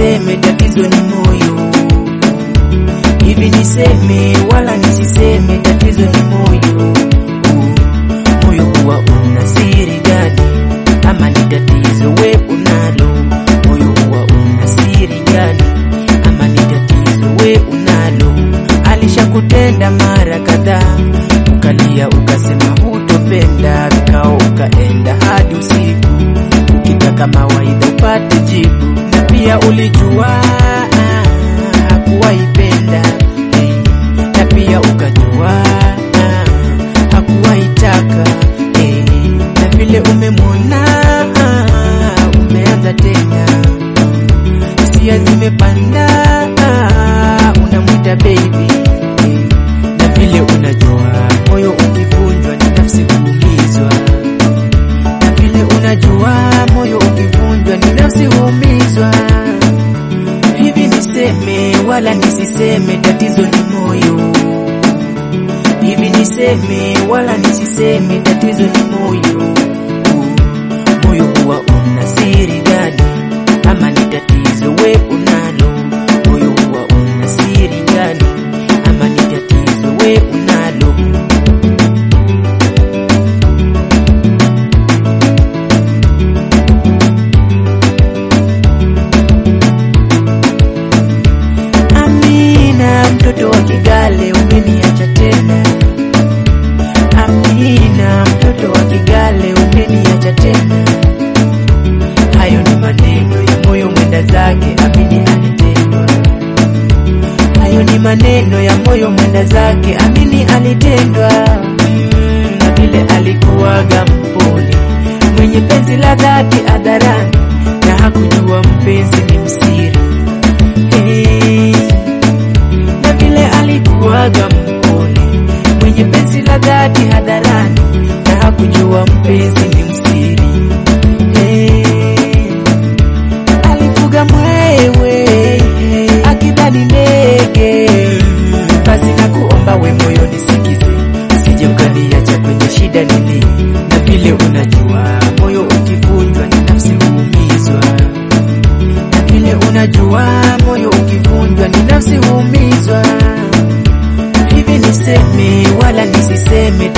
nisiseme, tatizo ni moyo. Hivi niseme wala nisiseme, tatizo ni moyo. Moyo huwa una siri gani? Ama ni tatizo we unalo? Moyo huwa una siri gani? Ama ni tatizo we unalo? Alishakutenda mara kadhaa, ukalia ukasema hutopenda, vikao ukaenda hadi usiku, ukitaka mawaidha upate jibu, na pia ulijua ah, hakuwaipenda eh, na pia ukajua ah, hakuwaitaka eh, na vile umemwona ah, umeanza tena hisia zimepanda, ah, unamwita baby eh, na vile unajua moyo ukivunjwa ni nafsi huumizwa, na vile unajua moyo ukivunjwa ni nafsi huumizwa. Hivi niseme wala nisiseme, tatizo ni moyo. Hivi niseme wala nisiseme, tatizo ni moyo. Moyo huwa una siri gani? Ama ni tatizo we unalo? Moyo huwa una siri gani? Ama ni tatizo we unalo? Amina, mtoto wa Kigale, umeniacha tena. Amina, mtoto wa Kigale, umeniacha tena. Hayo ni maneno ya moyo mwenda zake, amini alitendwa. Hayo ni maneno ya moyo mwenda zake, amini alitendwa. Mm, na vile alikuwaga mpole, mwenye penzi la dhati hadharani, na hakujua mpenzi ni msiri. Hey, na vile alikuwaga mpole, mwenye penzi la dhati hadharani, na hakujua mpenzi ni msiri. Hey, alifuga mwewe akidhani ndege, basi na kuomba we moyo nisikize, usije ukaniacha kwenye shida nini, na vile unajua moyo ukivunjwa ni nafsi huumizwa na vile unajua moyo ukivunjwa ni nafsi huumizwa. Hivi niseme wala nisiseme,